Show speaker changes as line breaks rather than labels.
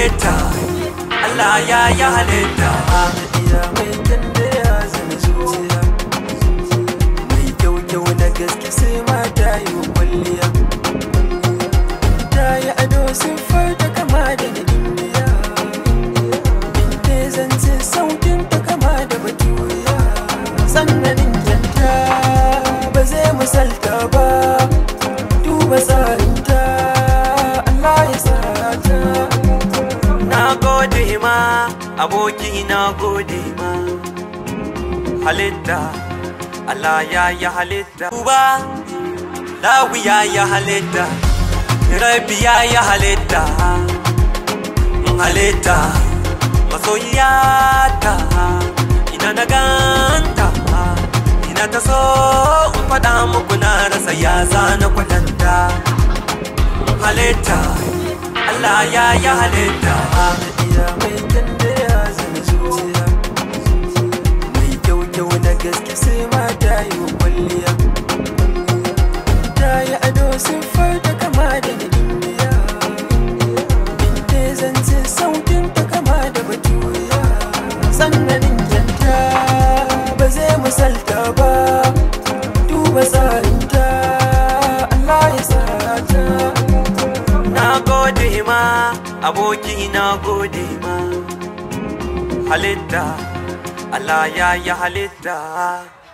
halitta Allah ya yi halitta
iya mai kanda ya zama zuciya mai kyau kyau na gaske sai mata yi wa kwalliya ta yi ado siffar ta kama da na indiya inda zance sautin ta kama da baturiya sannanin kyanta ba zai misalta ba duba tsarinta Allah ya sarata
na gode ma aboki na gode ma halitta Allah ya yi halitta Uba Lawi ya yi halitta Rabi ya yi halitta halitta masoyiyata ina na ganta ina ta so in faɗa muku na rasa ya zana kwatanta halitta Allah ya yi halitta
iya mai kanda ya zama zuciya mai kyau kyau na gaske sai mata yi wa kwalliya ta yi ado siffar ta kama da na indiya inda zance sautin ta kama da baturiya sannanin kyanta ba zai misalta ba duba tsarinta Allah ya sarata
na gode ma aboki na gode ma halitta Allah ya yi halitta